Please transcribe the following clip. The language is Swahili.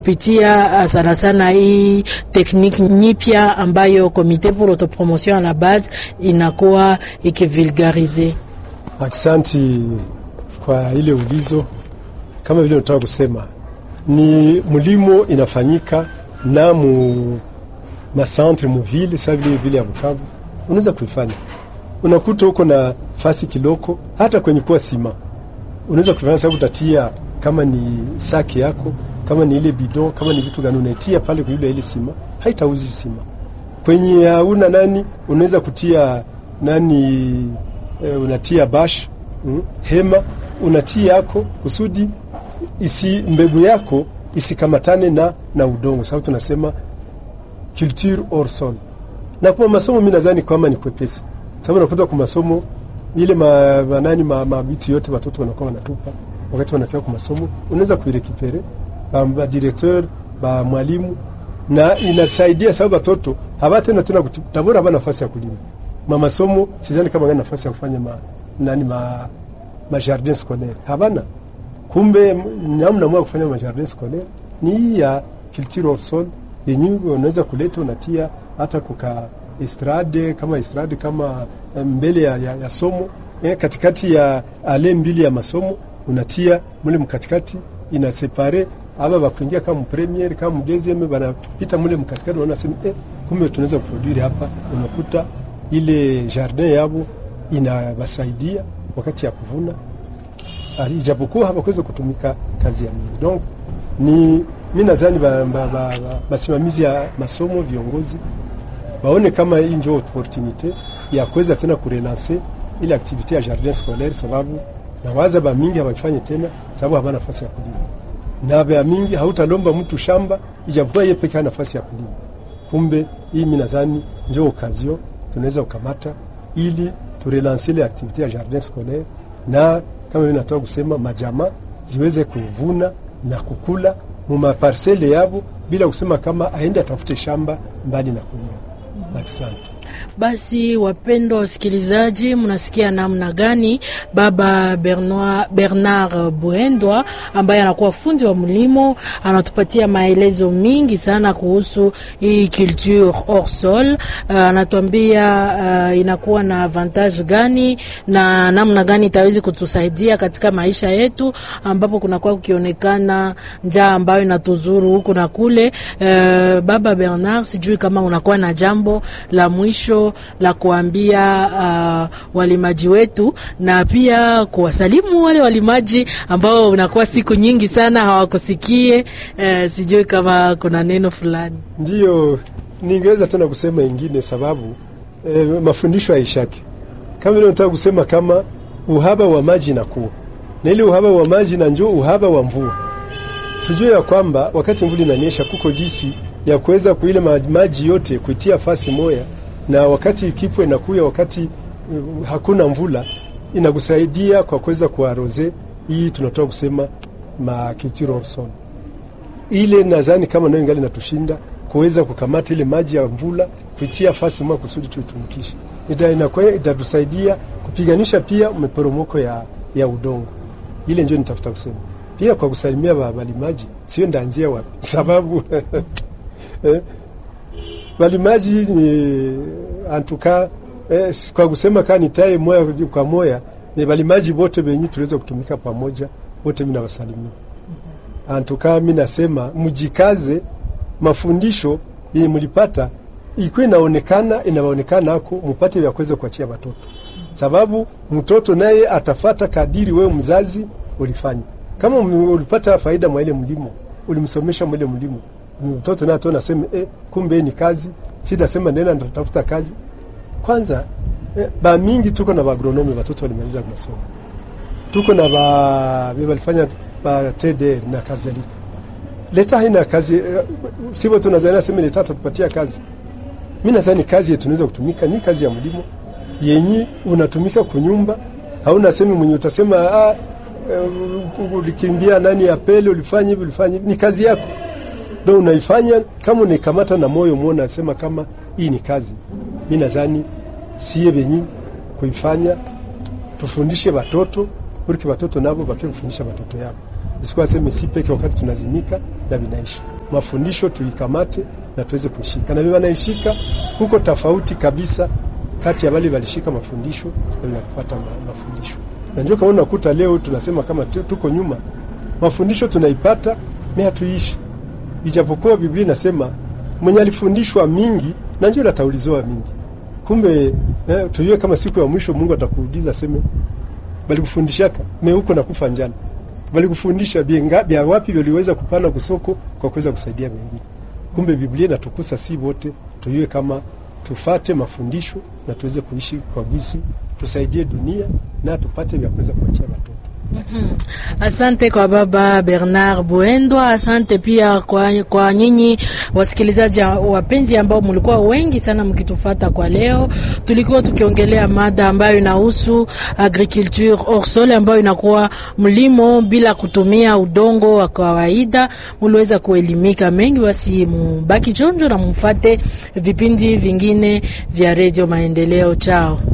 pitia sana sana hii tekniki nyipya ambayo Komite pour autopromotion à la base inakuwa ikivulgarize. Aksanti kwa ile ulizo. Kama vile nataka kusema ni mlimo inafanyika na mu masantre muvile sa vile vile ya Bukavu, unaweza kuifanya, unakuta huko na fasi kiloko, hata kwenye kuwa sima unaweza kuifanya, sababu utatia kama ni saki yako kama ni ile bidon kama ni vitu gani unatia pale kwa ile ile sima, haitauzi sima. Kwenye hauna nani, unaweza kutia nani e, unatia bash mm, hema unatia yako kusudi isi mbegu yako isikamatane na na udongo, sababu tunasema culture hors sol. Na kwa masomo mimi nadhani kama ni kwepesi, sababu nakuta kwa masomo ile ma, ma nani ma, ma vitu yote watoto wanakuwa wanatupa wakati wanakiwa kwa masomo, unaweza kuirekipere ba directeur ba mwalimu na inasaidia sababu watoto hawatena tena tabora haba nafasi ya kulima mama somo, sidhani kama ngana nafasi ya kufanya ma, nani ma, ma jardin scolaire habana. Kumbe namna mwa kufanya ma jardin scolaire ni ya culture hors sol yenye unaweza kuleta unatia hata kuka estrade kama estrade kama mbele ya, ya, ya somo eh, katikati ya ale mbili ya masomo unatia mule mkatikati ina separe aba bakuingia kama premier kama deuxième banapita mule mkatikati, wanasema eh, kumbe tunaweza kuproduire hapa. Unakuta ile jardin yabo inabasaidia wakati ya kuvuna, ijapokuwa hawakuweza kutumika kazi ya mingi. Donc ni mimi nadhani basimamizi ba, ba, ba, ya masomo viongozi baone kama hii ndio opportunite ya kuweza tena kurelancer ile activite ya jardin scolaire, sababu na waza ba mingi hawafanye tena, sababu habana nafasi ya kulima na bea mingi hautalomba mtu shamba ijapokuwa yeye pekee nafasi ya kulima. Kumbe hii mimi nadhani ndio okazio tunaweza kukamata ili turelanse ile activite ya jardin scolaire, na kama mimi natoka kusema majamaa ziweze kuvuna na kukula mu maparsele yabo bila kusema kama aende atafute shamba mbali na kulima. Asante. Basi wapendwa wasikilizaji, mnasikia namna gani baba Bernard, Bernard Buendwa ambaye anakuwa fundi wa mlimo anatupatia maelezo mingi sana kuhusu hii culture hors sol. Uh, anatuambia uh, inakuwa na avantage gani na namna gani itawezi kutusaidia katika maisha yetu, ambapo kunakuwa kukionekana njaa ambayo inatuzuru huku na kule. Uh, baba Bernard, sijui kama unakuwa na jambo la mwisho la kuambia uh, walimaji wetu na pia kuwasalimu wale walimaji ambao unakuwa siku nyingi sana hawakusikie. Uh, sijui kama kuna neno fulani. Ndiyo, ningeweza tena kusema ingine sababu eh, mafundisho haishaki kama vile nataka kusema kama uhaba wa maji nakuwa na ile uhaba wa maji na njoo uhaba wa mvua. Tujue ya kwamba wakati mvula inanyesha kuko gisi ya kuweza kuile maji yote kuitia fasi moya na wakati kipwe inakuya wakati uh, hakuna mvula inakusaidia kwa kuweza kuaroze hii tunatoka kusema ma culture hors sol. Ile nadhani kama nayo ingali natushinda kuweza kukamata ile maji ya mvula kuitia fasi mwa kusudi tuitumikishe, inakuwa itatusaidia kupiganisha pia maporomoko ya, ya udongo. Ile ndio nitafuta kusema pia kwa kusalimia walimaji, sio ndaanzia wapi sababu eh, walimaji ni antuka eh, kwa kusema kaa nitaye moya kwa moya ni walimaji wote wenye tuweza kutumika pamoja wote, mimi nawasalimia antuka. Mimi nasema mjikaze, mafundisho yenye mlipata ikuwe inaonekana inaonekana ako mpate vya kuweza kuachia watoto, sababu mtoto naye atafata kadiri wewe mzazi ulifanya. Kama ulipata faida mwa ile mlimo, ulimsomesha mwa ile mlimo mtoto naye tu nasema eh, kumbe ni kazi, sitasema nena natafuta kazi kwanza. Eh, ba mingi tuko na agronomi watoto walimaliza masomo, tuko na ba walifanya ba TDR na kadhalika. Leta haina kazi eh, sivyo? Tunazana sema leta tupatia kazi. Mimi nadhani kazi yetu tunaweza kutumika ni kazi ya mlimo yenyi unatumika kunyumba, hauna sema mwenye utasema ah, uh, ulikimbia nani apele ulifanya hivi ulifanya ni kazi yako ndo unaifanya kama unaikamata na moyo mwona, nasema kama hii ni kazi. Mi nadhani sie benyi kuifanya, tufundishe watoto uriki watoto nabo bakie kufundisha watoto yabo, isikuwa seme si peke wakati tunazimika na vinaisha mafundisho tuikamate na tuweze kuishika, na wanaishika huko tofauti kabisa kati ya wale walishika mafundisho na kupata mafundisho. Na ndio kama unakuta leo tunasema kama tuko nyuma, mafundisho tunaipata mimi hatuishi, ijapokuwa Biblia inasema mwenye alifundishwa mingi na ndio atauliziwa mingi. Kumbe eh, tujue kama siku ya mwisho Mungu atakuuliza seme, bali kufundishaka me huko na kufa njana, bali kufundisha bia wapi waliweza kupana kusoko kwa kuweza kusaidia wengine. Kumbe Biblia inatukusa si wote, tujue kama tufate mafundisho na tuweze kuishi kwa gisi, tusaidie dunia na tupate vya kuweza kuachia watoto. Mm. Asante kwa baba Bernard Buendwa. Asante pia kwa, kwa nyinyi wasikilizaji wapenzi ambao mlikuwa wengi sana mkitufata kwa leo. Tulikuwa tukiongelea mada ambayo inahusu agriculture hors sol ambayo inakuwa mlimo bila kutumia udongo wa kawaida. Mliweza kuelimika mengi, basi mubaki chonjo na mufate vipindi vingine vya Radio Maendeleo. Chao.